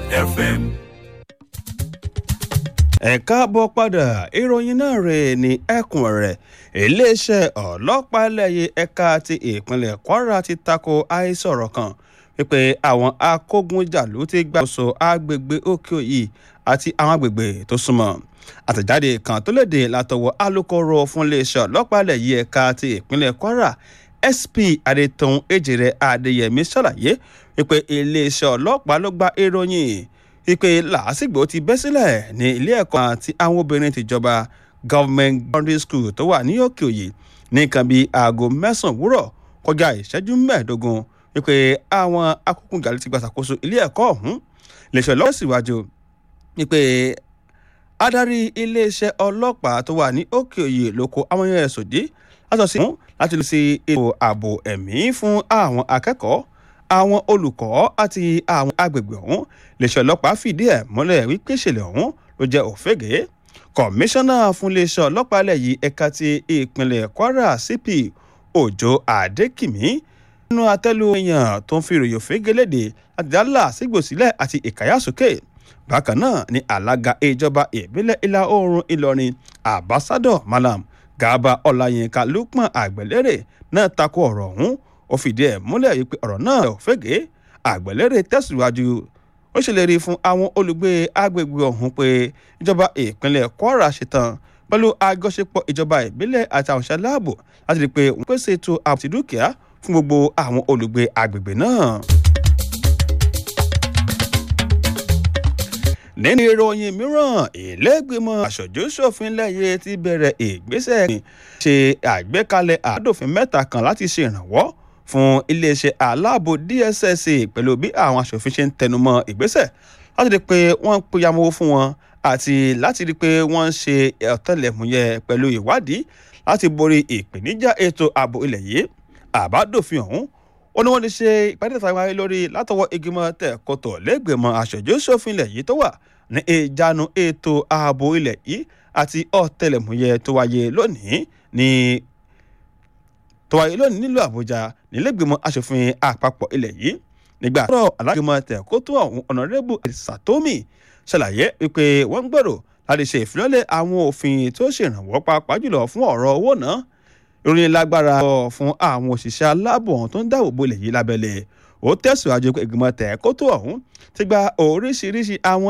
FM. ẹ káàbọ̀ padà ìròyìn náà rè ní ẹkùn rẹ̀ iléeṣẹ́ ọlọ́pàá lẹ́yìn ẹ̀ka ti ìpínlẹ̀ kwara ti tako àìsọ̀rọ̀ kan wípé àwọn akógunjàlú ti gbàgbọ́sọ agbègbè òkè òyì àti àwọn agbègbè tó súnmọ́ àtẹ̀jáde kan tó léde látọwọ́ alūkkóró fún iléeṣẹ́ ọlọ́pàá lẹ́yìn ẹ̀ka ti ìpínlẹ̀ kwara sp adétọ̀hún èjìrẹ́ adéyẹmí ṣàlàyé wípé iléeṣẹ́ ọlọ́pàá ló gba ìròyìn wípé làásìgbò ti bẹ́ sílẹ̀ ní ilé ẹ̀kọ́ àti àwọn obìnrin tìjọba government boundary school tó wà ní òkè òyì ní nǹkan bíi aago mẹ́sàn-án òwúrọ̀ kọjá ìṣẹ́jú mẹ́ẹ̀ẹ́dógún wípé àwọn akókùnjalè ti gbàṣàkóso ilé ẹ̀kọ́ ọ̀hún iléeṣẹ́ ọlọ́pàá síwájú wípé adarí iléeṣẹ́ ọlọ́pàá tó wà ní òkè òyì ló kó àwọn yẹn ẹ̀sùn dé látọ̀ sí láti lọ sí ètò ààbò ẹ̀mí fún àwọn akẹ́kọ̀ọ́ àwọn olùkọ́ àti àwọn agbègbè ọ̀hún iléeṣẹ́ ọlọ́pàá fìdí ẹ̀ múlẹ̀ wípé ìṣẹ̀lẹ̀ ọ̀hún ló jẹ́ òfégè kọmíṣánná fún iléeṣẹ́ ọlọ́pàá ilẹ̀ yìí ẹ̀ka ti ìpínlẹ̀ kwara cp òjò adékìmí nínú àtẹ́lu èèyàn tó ń fi ìròyìn òfégè léde láti dá làásìgbòsílẹ̀ àti ìkáyàsókè bákan náà ni alága ìjọba ìbílẹ̀ ìlà oòrùn ìlọrin ambassador malam garba ọláyínká lukman àgbẹ̀lérè náà tako ọ̀rọ̀ ọ̀hún ó fìdí ẹ̀ múlẹ̀ yìí pé ọ̀rọ̀ náà ò fẹ́gẹ́ àgbẹ̀lérè tẹ̀síwájú ó ṣèlérí fún àwọn olùgbé agbègbè ọ̀hún pé ìjọba ìpínlẹ̀ kwara ṣetán pẹ̀lú àjọṣepọ̀ ìjọba ìbílẹ̀ àti àwọn òṣìṣẹ́ láàbò láti rí i pé wọ́n pèsè ètò ààbò ti dúkìá fún gbogbo àwọn olùgbé agbègbè náà. nínú ìròyìn mìíràn ìlẹ́gbẹ̀mọ aṣojú-ṣòfin lẹ́yẹ ti bẹ̀rẹ̀ ìgbésẹ̀ ṣe àgbékalẹ̀ àádọ́fin mẹ́ta kan láti ṣe ìrànwọ́ fún iléeṣẹ́ aláàbò dss pẹ̀lú bí àwọn aṣòfin ṣe ń tẹnumọ́ ìgbésẹ̀ láti rí i pé wọ́n ń pèyàmọ́ fún wọn àti láti rí i pé wọ́n ń ṣe ọ̀tẹlẹ̀múyẹ́ pẹ̀lú ìwádìí láti borí ìpèníjà ètò ààbò ilẹ̀ yìí àbádòfin ọ̀hún ó ní wọ́n ti ṣe ìpàdé ìtàwọn ayé lórí látọwọ́ ìgbìmọ̀ tẹ̀kọ́tọ̀ lẹ́gbẹ̀mọ aṣojú-ṣòfin ilẹ̀ yìí tó wà ní ìjánu ètò ààbò ilẹ̀ yìí àti ọ̀tẹlẹ̀múyẹ́ tó wáyé lónìí ní tó wáyé lónìí nílùú àbújá nílẹ̀gbìmọ̀ aṣòfin àpapọ̀ ilẹ̀ yìí nígbà tó alágbèmọ̀ tẹ̀kọ́tọ̀ ọ̀hún ọ̀nàrẹ́bù satomi ṣàlàyé wípé wọ́n ń gbèrò láti ṣe ìfilọ́lẹ̀ àwọn òfin tó ṣèrànwọ́ pàápàá jùlọ fún ọ̀rọ̀ owó náà ìròyìn lágbára fún àwọn òṣìṣẹ́ aláàbò ọ̀hún tó ń dáàbò bo ilẹ̀ yìí lábẹ́lẹ̀ ó tẹ̀síwájú pé ìgbìmọ̀ tẹ̀kọ́tọ̀ ọ̀hún ti gba oríṣiríṣi àwọn